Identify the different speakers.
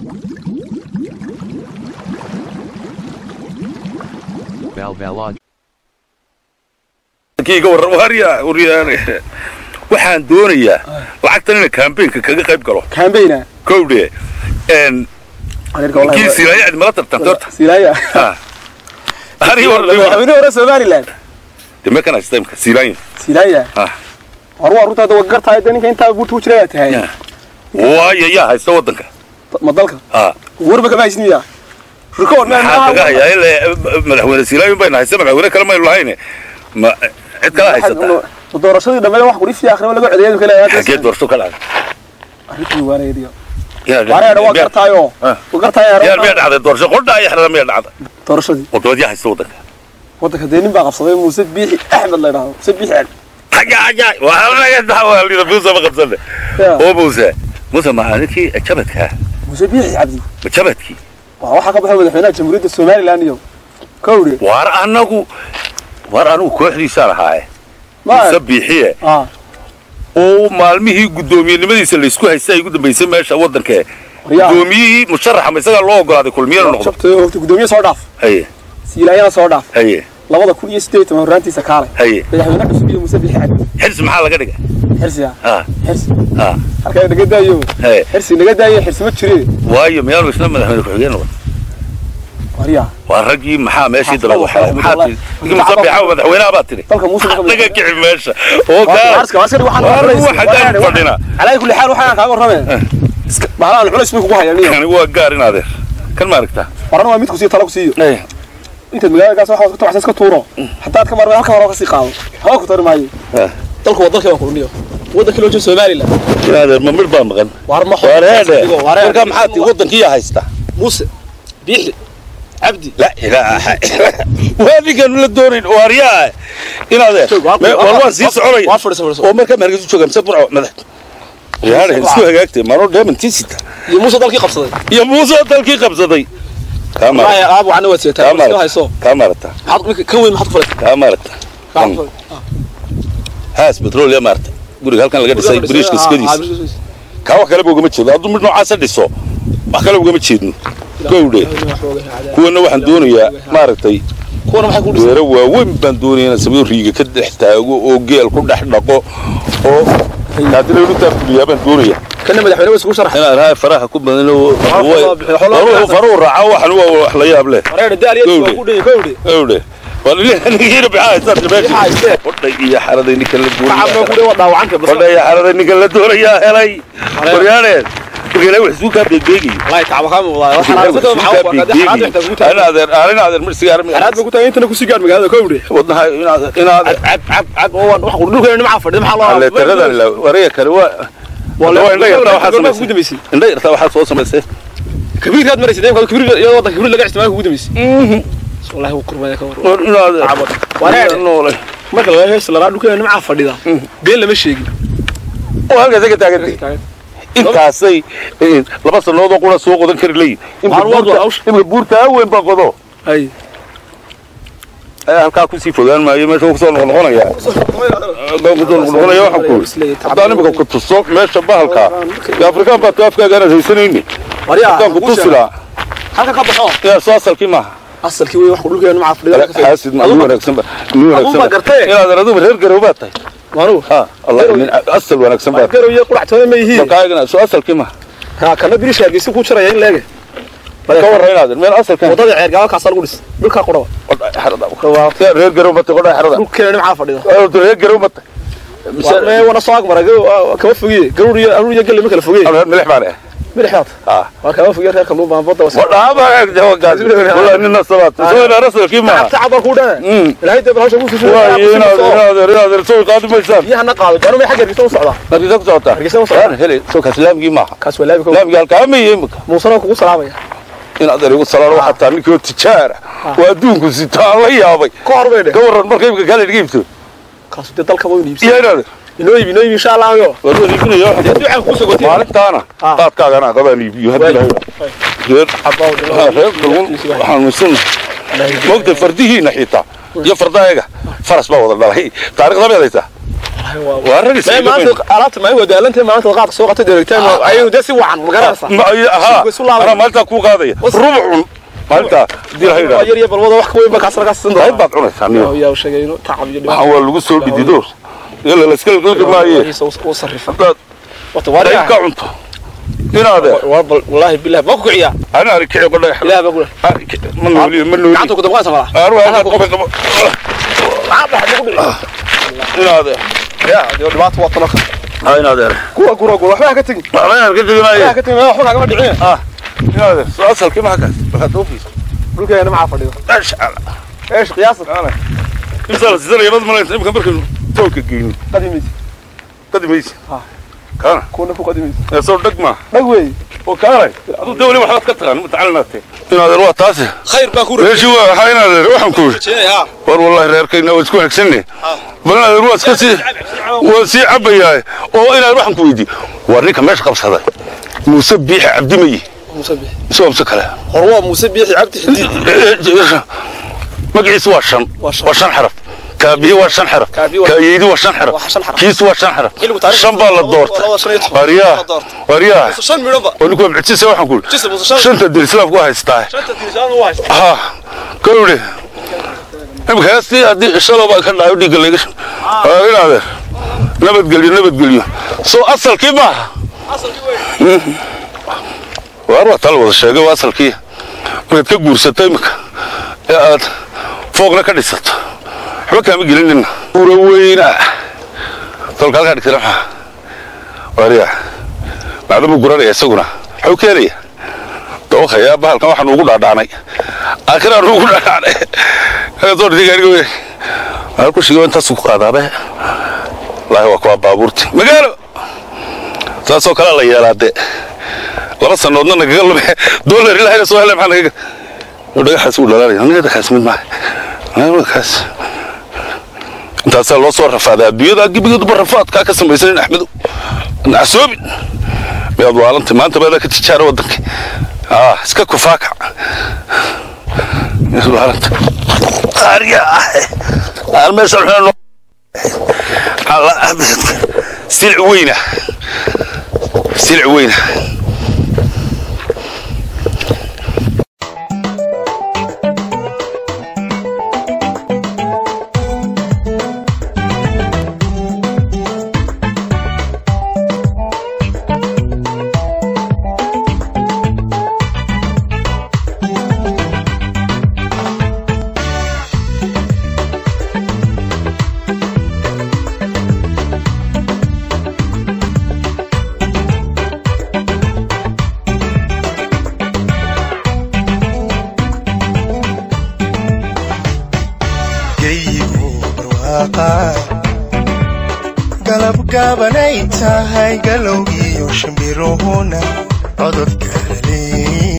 Speaker 1: Valvalod.
Speaker 2: kiiga warran warya waryaane waxaan doonayaa lacagtan inay kambaynka kaga qayb galo
Speaker 3: kaambayna
Speaker 2: kowdhe n kii silaaya cid mala tartanta horta
Speaker 3: silaaya
Speaker 2: Ha. Aniga warran
Speaker 3: madaxweyne hore somaliland
Speaker 2: deme kan haysta imka silaaya
Speaker 3: silaaya
Speaker 2: Ah.
Speaker 3: hor waa runtaada waa gartahay de ninka intaa buurta ku jira tahay
Speaker 2: Ya. waayo yaa haysta waddanka
Speaker 3: ma dalka
Speaker 2: ha
Speaker 3: warba kama haysniya rikoor
Speaker 2: maxaa kaga hayaa ilaa madaxweyne silaaya bayna haysta madaxweyne kale maynu lahayne ma cid kala haysataa
Speaker 3: doorashadii dhammeed wax quriftii akhriba laga codeeyay kale
Speaker 2: xagee doorasho ka dhacday
Speaker 3: arrintii waareediyo
Speaker 2: Yaa-
Speaker 3: waareeda waa
Speaker 2: miyaa-
Speaker 3: gartaayo
Speaker 2: Ah.
Speaker 3: waa gartaay
Speaker 2: yaa miyaa dhacday doorasho qodha iyo xerada miyaa dhacday
Speaker 3: doorashadii
Speaker 2: wadamad yaa haysta waddanka
Speaker 3: waddanka dee nin baa qabsaday muuse biixi axmed la yidhaahdo muuse biixi axmed
Speaker 2: حاجة حاجة وهذا دعوة اللي موسى ما قبضنا
Speaker 3: يا.
Speaker 2: هو موسى موسى ما عليك جبتك
Speaker 3: muuse biixi cabdi
Speaker 2: جبتك
Speaker 3: waa waxaa ka baxay madaxweynaha jamhuuriyadda somaliland iyo kowdhe
Speaker 2: وار أنو وار أنو كوحدي صار هاي
Speaker 3: ma
Speaker 2: سبيحية
Speaker 3: ah
Speaker 2: oo maalmihii gudoomiyadnimadiisa la isku haystay ay ugu dambaysay meesha waddanka
Speaker 3: waryaa
Speaker 2: gudoomiyihii musharaxa ma isagaa loo ogolaaday kulmiyana noqdo
Speaker 3: shabtay horta gudoomiye soo dhaaf
Speaker 2: haye
Speaker 3: siilaayana soo dhaaf
Speaker 2: haye
Speaker 3: labada kun iyo siddeed toban horraantiisa kaalay
Speaker 2: haye
Speaker 3: madaxweyne cusub iyo muuse biixi cabdi
Speaker 2: xirsi maxaa laga dhigay
Speaker 3: xirsi ah
Speaker 2: ha
Speaker 3: xirsi
Speaker 2: ha
Speaker 3: halkaa naga daayo
Speaker 2: haye
Speaker 3: xirsi naga daayo xirsi ma jire
Speaker 2: waayo miyaanu isna madaxweyne ku-xigeen noqon
Speaker 3: waryaa
Speaker 2: waa raggii maxaa meeshii daba
Speaker 3: Maxaa
Speaker 2: waxay maxaa
Speaker 3: wallahi.
Speaker 2: tiri ninkii musabixa madaxweynaha baa tiri
Speaker 3: dalka muuse marka
Speaker 2: naga kici meesha oo kaa
Speaker 3: warska warska waxaan
Speaker 2: Waa
Speaker 3: waraysi.
Speaker 2: ruuxa gaar
Speaker 3: Waraysi.
Speaker 2: fadhina.
Speaker 3: calaa kulli xaal waxaan kaaga warramee iska bahlaan culays bay kugu hayaan niyo
Speaker 2: kani waa gaar in adeer kan ma aragtaa
Speaker 3: warana waa mid ku siiyo talo ku siiyo intaad magaaladaas waxaad ku tabaxsan iska tuuro haddaad ka marmay halka hore ka sii qaado haba ku tari maayo
Speaker 2: Ah.
Speaker 3: dalku waa dalkii waan kulmiyo waddanka loo jeedo somaliland
Speaker 2: in adeer ma midh baa maqan
Speaker 3: waar ma
Speaker 2: waar heedhe
Speaker 3: Waar
Speaker 2: markaa maxaa tii waddankiiyaa haysta
Speaker 3: muuse biixi cabdi
Speaker 2: la ilaaha waa ninkaanu la doonayn waaryaa in adeer me- war waan sii soconaya
Speaker 3: waa fadhiso fadhiso
Speaker 2: oo markaa maargeysu jooga mise burco madax yaadhe isku hagaagtay maro dheemantiisita
Speaker 3: iyo muuse dalkii qabsaday
Speaker 2: iyo muuse dalkii qabsaday kaa maarata
Speaker 3: Wallaahi, aab waxaana waad
Speaker 2: kaa
Speaker 3: seetaa iska
Speaker 2: maarata
Speaker 3: hayso
Speaker 2: kaa maarata
Speaker 3: maxaad ninka ka weyn maxaad ku fadhisaa
Speaker 2: kaa maarata
Speaker 3: Maxaad ku
Speaker 2: haas petrol yaa maarata guriga halkan laga dhisay
Speaker 3: fadhisaa?
Speaker 2: biriishka
Speaker 3: Ah, ah,
Speaker 2: iskadiisa
Speaker 3: biriishka
Speaker 2: kaa wax kaleba ugama jeedo hadduu mid noocaasa dhiso wax kale ugama jeedno gowdhe
Speaker 3: iskadiisa.
Speaker 2: kuwana waxaan doonayaa maaragtay
Speaker 3: kuwana maxay ku dhisay
Speaker 2: beero waaweyn baan doonaya inaan sameeyo riiga ka dhex taago oo geel ku dhex dhaqo oo haddii lagu taafuliyaa baan doonaya
Speaker 3: kana madaxweyne waa isugu sharaxay
Speaker 2: inaan rahay faraha ku badan oo
Speaker 3: Xoolo bixiyo, xoolo
Speaker 2: faruhu
Speaker 3: bixiyo.
Speaker 2: faruhu raaca waxan waa wax la yaab leh
Speaker 3: wareer daal iyo
Speaker 2: Gowdhe.
Speaker 3: waa ku dhigay gowdhe
Speaker 2: gowdhe walnigiina bixaa haystaan
Speaker 3: Bixaa haystee.
Speaker 2: meesha odhay iyo xaraday ninka la
Speaker 3: maxaa ku
Speaker 2: doonaya
Speaker 3: dhigay waa dhaawacanta bas
Speaker 2: odhay iyo xaraday ninka la doonayaa helay waryaaneen marka ilaahay wax isuu kaa beegbeegayo
Speaker 3: wallahi tacaba ka muuqdaa waxaan aan ku tahay maxaa ku qaaday xaraad waxta ku tahay
Speaker 2: inaad inaad inaad mar sigaar
Speaker 3: xaraad ba ku tahay intana ku sii gaar magaalada gowdhe
Speaker 2: wadnaha inaad inaad
Speaker 3: cab cab cab oo waan wax dhulkeena nimca fadhiyo maxaa loo
Speaker 2: alle tiradan la wareega kale waa waa indha yartaa waxaa
Speaker 3: ku
Speaker 2: samaysay
Speaker 3: dambeysay
Speaker 2: indha yartaa waxaa soo samaysay
Speaker 3: kabiir kaad maraysid deemka kabiir iyo wadanka kabiir laga isticmaalo ku dambeysay wallahi wuu kurmaya ka war
Speaker 2: war inaad
Speaker 3: Wareer.
Speaker 2: noole
Speaker 3: marka laga hees la dhulkeena nimca fadhida been lama sheegin
Speaker 2: oo halkaas ka taagantay intaasay eh, laba sanoodoo qura soo qodan kari leeyihin imka
Speaker 3: Waar waa
Speaker 2: buurta
Speaker 3: hawsha.
Speaker 2: imka buurta weyn baa qodo
Speaker 3: ay
Speaker 2: ayaa halkaa kusii fogaan maayo meesha wuu kusoo noqnoqonaya halkaa kusoo noqnoqonaya waxaan ku yidhi haddaan imika ku tuso meesha bahalkaa dee afrikaan baa tu afkaaga aanad haysanayni
Speaker 3: wariya
Speaker 2: haddaan ku tusi lahaa
Speaker 3: halka ka baxo
Speaker 2: yaa soo asalkii maaha
Speaker 3: asalkii wey wax dhulkeena nimca fadhida
Speaker 2: xaasid ma nin wanaagsan ba nin wanaagsan
Speaker 3: baa
Speaker 2: ba
Speaker 3: gartee.
Speaker 2: inaad adugu reer garow baad tahay
Speaker 3: maanu
Speaker 2: ha allah nin asal wanaagsan baad
Speaker 3: garow iyo qurac toona ma yihiin
Speaker 2: markaa soo asalkii maaha
Speaker 3: ha kana birish hargeysa ku jiraya in leege
Speaker 2: ka warra inaad meel asalkan
Speaker 3: wadada ceer gaaba kaasa lagu dhis dhulka quraba
Speaker 2: xerada reer garow batay qodhaa xerada
Speaker 3: dhulkeena nimca fadhida
Speaker 2: reer garow batay
Speaker 3: mee wana soo agmara kama fogiye garuur iyo aruur iyo galle ma kala fogiye
Speaker 2: reer milix baan ah
Speaker 3: midixaad
Speaker 2: ah
Speaker 3: waa kama fogiye reerka luu baan badda wasa
Speaker 2: wadhaaba jawagaas wala nin nasabaad soo ina rasulkii maaha
Speaker 3: tacab baa ku dhana
Speaker 2: Mm.
Speaker 3: ilaahay dee hawsha ku soo
Speaker 2: waayo inaad inaad inaad soo qaadi maysaan
Speaker 3: biyahana qaado gaanu may xagga hargeysa u socdaa
Speaker 2: markiisa ku socotaa
Speaker 3: Hargeysa u socdaa.
Speaker 2: Yaan hele soo kaas laamgii maaha
Speaker 3: kaas waa laabi
Speaker 2: laamgii halkaa ma yihiin imika
Speaker 3: muusana kugu salaamaya
Speaker 2: inaad erigu salaano waxaa taa ninkii oo tijaara waa adduunku sitaan la yaabay
Speaker 3: ka hor bay dhe
Speaker 2: ka warran marka imika kale dhiga iibto
Speaker 3: kaas dee dalka waa iibsi
Speaker 2: iyo inaad
Speaker 3: inoo iibi inoo iibi insha Allah yo
Speaker 2: waa loo iibinayo
Speaker 3: dee ducaan ku sogotay
Speaker 2: maalintaana
Speaker 3: Ah.
Speaker 2: qaadkaagana qabaan iibiyo haddii lahayo reer
Speaker 3: abaa
Speaker 2: ha, reer kalun waxaan misan moogtay fardihiina xitaa iyo fardayaga faras baa wada dhalay taariikhda meed haysaa waa rag
Speaker 3: Mee
Speaker 2: iska
Speaker 3: maanta alaabta ma ay wadaalantay maanta qaadka soo qatay dirigtaan ayuu de si wacan ma garanaysaa
Speaker 2: ma ay ahaa
Speaker 3: Suuqa isu laaban.
Speaker 2: anaa maalintaa kuu qaadaya rubcun maalintaa hadii la
Speaker 3: waa
Speaker 2: haydhaa
Speaker 3: yar yar balwada wax ka weyn ba kaas laga siin
Speaker 2: qayb
Speaker 3: doonaa
Speaker 2: baad cunaysaa niyo
Speaker 3: yaa sheegayno tacab iyo
Speaker 2: waxaan waa lagu soo dhidido yalla la iska laqalqi maaye
Speaker 3: dhibaato uu sarrifa
Speaker 2: haddaad
Speaker 3: wata
Speaker 2: qayb
Speaker 3: waariga
Speaker 2: ka cunto inaade
Speaker 3: wallahi billahi ma ku kiciya
Speaker 2: ana arkici qodhay
Speaker 3: ilaahay baa ku
Speaker 2: ma nooli ma nooli
Speaker 3: gacanta ku dabqaysa mala
Speaker 2: arwaa qof qabo inaade
Speaker 3: yaa de dhibaato waa talo
Speaker 2: ha inaade
Speaker 3: kuwa gura gura waxba ka tagin
Speaker 2: waxba inaan ka teginaye
Speaker 3: waxba ka tagin waxba kagama dhicin
Speaker 2: inaade soo asalkii maxaa kaas waxaad u fiis
Speaker 3: dhulkeena ma fadhido
Speaker 2: masha Allah
Speaker 3: eesh qiyaasa
Speaker 2: imsa la sidana yabad malaysa imka markaynu toolka geyni
Speaker 3: qadimis
Speaker 2: qadimaysi
Speaker 3: Ha.
Speaker 2: kaana
Speaker 3: kuna ku qadimis
Speaker 2: ee soo dhag maa
Speaker 3: dhag weey
Speaker 2: oo kaanay aduu dawli waxbaad ka taqaan mutacalinaatee inaadeer waa taasi
Speaker 3: khayr baa ku
Speaker 2: meeshii waa waxaa inaadeer waxaan ku yidhi
Speaker 3: ha
Speaker 2: war wallahi reerkayna waa isku hegsanne bal inaadeer waa iska sii waa sii cabayaay oo inaad waxaan ku weydiiye war ninka meesha qabsaday muuse biixi cabdimayi
Speaker 3: muuse bi
Speaker 2: isoo amse kale
Speaker 3: hor waa muuse biixi cabdi xidid
Speaker 2: magaciisu waa shan
Speaker 3: Waa shan.
Speaker 2: waa shan xaraf kaabihi waa shan xaraf
Speaker 3: Kaabihi waa-
Speaker 2: kaayeydi waa shan
Speaker 3: Waa shan
Speaker 2: xaraf
Speaker 3: xaraf.
Speaker 2: kiisu waa shan xaraf
Speaker 3: Xilligu taariikhda
Speaker 2: shan baa la
Speaker 3: labada-
Speaker 2: doortay
Speaker 3: labada shan iyo toban.
Speaker 2: waryaa
Speaker 3: La doortay.
Speaker 2: waryaa
Speaker 3: shan midhan ba
Speaker 2: oo ninku wabcitisa waxaan ku
Speaker 3: Jisa, muuse
Speaker 2: yidhi
Speaker 3: shan.
Speaker 2: shanta dir islaamku waa haystaa
Speaker 3: shanta tirishaan u haysta
Speaker 2: ha kowdhe imika heestii haddii shalo baa ka dhacayo dhiigga layga waa inaadeer nabadgelyo nabadgelyo soo asalkii maaha
Speaker 3: asalkii weey
Speaker 2: waar waa tal wada sheegay waa asalkii markaad ka guursato imika ee aad fooqna ka dhisato waxba kaama gelinina ura weyna tolka halkaa dhigtana maxaa waariya macdamuu guranaya isaguna waxuu keenaya dawakaya bahalkan waxaan ugu dhaadhaanay aakhiraan ugu dhaadhaanay soo dhintay gaariga wey maal ku shigay intaasuu ku qaadaabe wallaahi waa kuwaa baabuurti magaalo saasoo kalea la yeelaa dee laba sanoodna nagaga lume dolar ilahayna soo hele maxaa nagaga dhagaxaas uu dhalaalaya aniga dhagaxaas mid maaha aniga kaas intaasaa loo soo rafaaday adduunyada gebigeeduba rafaadkaa ka samaysanin axmedu nacasoobin miyaad waalanta maanta baadaa ka tijaara waddanka ah iska kufaakac miyaad waalanta qaariga ah aan meesha xunaa silic weyna silic weyna
Speaker 1: geyigu barwaaqa galab gaabanay tahay galowgiyo shimbiruhuna codod gaalale